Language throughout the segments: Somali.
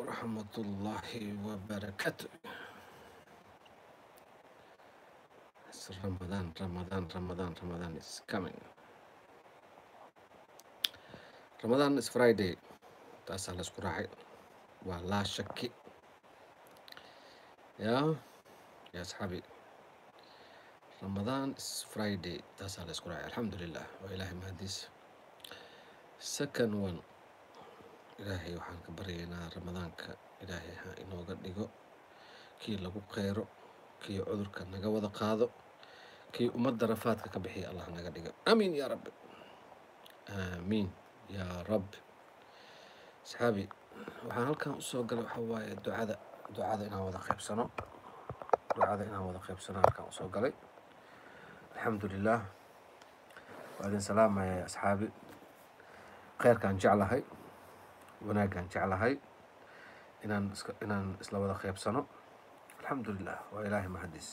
ورحمة الله وبركاته It's Ramadan, Ramadan, Ramadan, Ramadan is coming. Ramadan is Friday. taasaa la isku raacay waa laa shaki ya ya asxaabi Ramadan is Friday taasaa la isku raacay alxamdulilah waa ilaahay mahadiisa second one ilaahay waxaan ka baryaynaa ramadaanka ilaahay ha inooga dhigo kii lagu qeyro kii cudurka naga wada qaado kii ummadda rafaadka ka bixiya allah naga dhigo amiin yaa rabbi aamiin yaa rabbi asxaabi waxaan halkan usoo galay waxaa waaye ducada ducada inaan wada qaybsano ducada inaan wada qaybsano halkan usoo galay alxamdulilah waa idin salaamaya asxaabi kheyrkaan jeclahay wanaaggaan jeclahay inaan iska inaan isla wada qaybsano alxamdulilah waa ilaahay mahadiis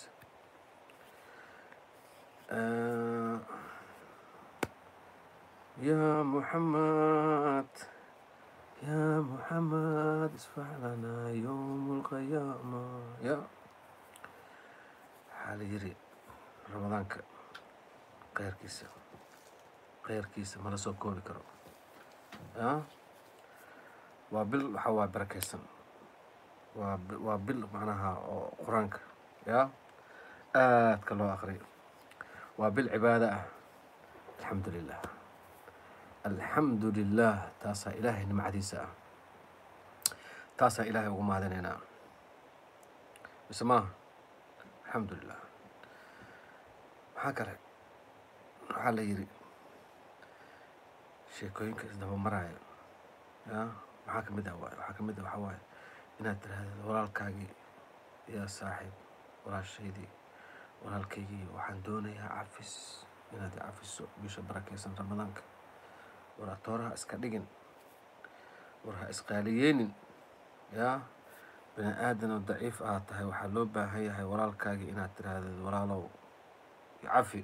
يا محمد يا محمد اشفع لنا يوم القيامة يا waxaa la yiri ramadaanka kheyrkiisa kheyrkiisa mala soo koobi karo ya waa bil waxaa waa barakeysan waa bi- waa bil macnaha oo qur-aanka ya aadka loo aqriyo waa bil cibaado ah alxamdu lilah alxamdu lilah taasaa ilaahay nimcadiisa ah taasaa ilaahay ugu mahadinaynaa mise maaha alxamdu lilah maxaa kale waxaa la yiri sheekooyinka isdaba maraayo ya maxaa ka mid ah waay waxaa ka mid ah waxaa waaye inaad tiraahdo walaalkaagii yaa saaxiib walaashaydii walaalkaygii waxaan doonayaa cafis inaad i cafiso bisha barakeysan ramadaanka war atooraha iska dhigin war ha isqaaliyeynin yaa bini aadanoo daciif aad tahay waxaa loo baahan yahay walaalkaagii inaad tiraahdo walaalow icafi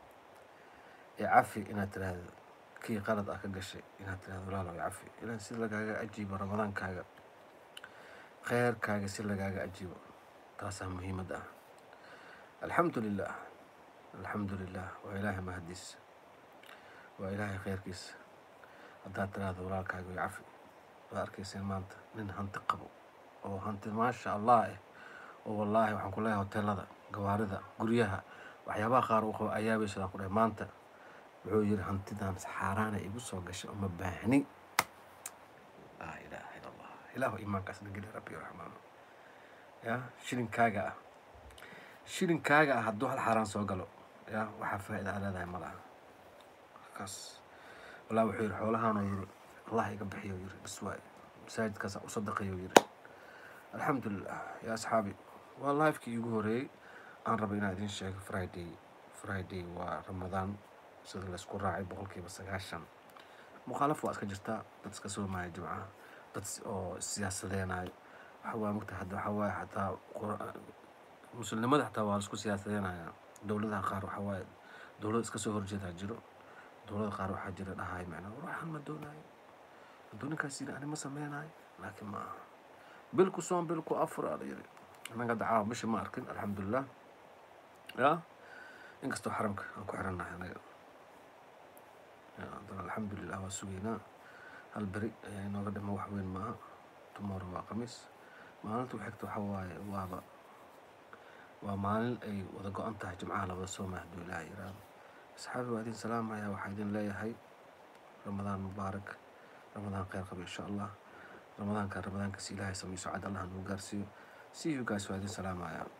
icafi inaad tiraahdo kii qalad ah ka gashay inaad tiraahdo walaalow icafi ilan si lagaaga ajiibo ramadaankaaga kheyrkaaga si lagaaga ajiibo taasaa muhiimad ah alxamdu lilah alxamdu lilah waa ilaahay mahadiis waa ilaahay kheyrkiisa haddaad tiraahdo walaalkaaga way cafi waad arkayseen maanta nin hanti qabo oo hanti maasha allah eh oo wallaahi waxaan ku leeyahay hoteelada gawaarida guryaha waxyaabaha qaar uu qabo ayaabaysadaan ku dhahay maanta wuxuu yiri hantidan xaaraana igu soo gashay uma baahni laa ilaaha ila allah ilaahu iimaankaas nageli rabbi raxmaano ya shilinkaaga ah shilinkaaga ah hadduu hal xaaraan soo galo ya waxaa faa'iida aa leedahay ma laha markaas walaa wuxuu yiri xoolahaanoo yiri allah iga bixiyo yiri bis waaye masaajidkaas u sadaqayo yiri alxamdulilah yaa asxaabi waa lifekii iigu horeeyey aan raba inaan idiin sheego friday friday waa ramadaan sida laysku raacay boqolkiiba sagaashan mukhaalaf waa iska jirtaa dad iska soomaya jimcaha dad s- oo siyaasadeenayo waxa waa mugta hadda waxa waaye xataa qur- muslimnimada xataa waa laisku siyaasadeenaya dowladaha qaar waxa waaye dowlad iska soo horjeedaa jiro dowlada qaar waxaa jira dhahay macnaa waxaan ma doonayo hadduu ninkaas yiri ani ma sameynayo laakiin ma aha bilku soon bilku afur aa la yiri annaga dacaawa bisha ma arkin alxamdulilah ya inkastoo xaramka aan ku xirannahay anaga Ya, haddana alxamdulilah waa sugeynaa hal beri ayaa inooga dhima wax weyn maaha tomorrow waa khamiis maalinta u xigta waxa waaye waaba waa maalin ay wada go-an tahay jimcaha la wada sooma hadduu ilaaha yiraahdo asxaabi waa idin salaamaya waxaa idin leeyahay ramadaan mubaarak ramadaan kheyr qaba insha allah ramadaanka ramadaankaas ilaahay samayso cad allah nagu gaarsiiyo see you guys waa idin salaamaya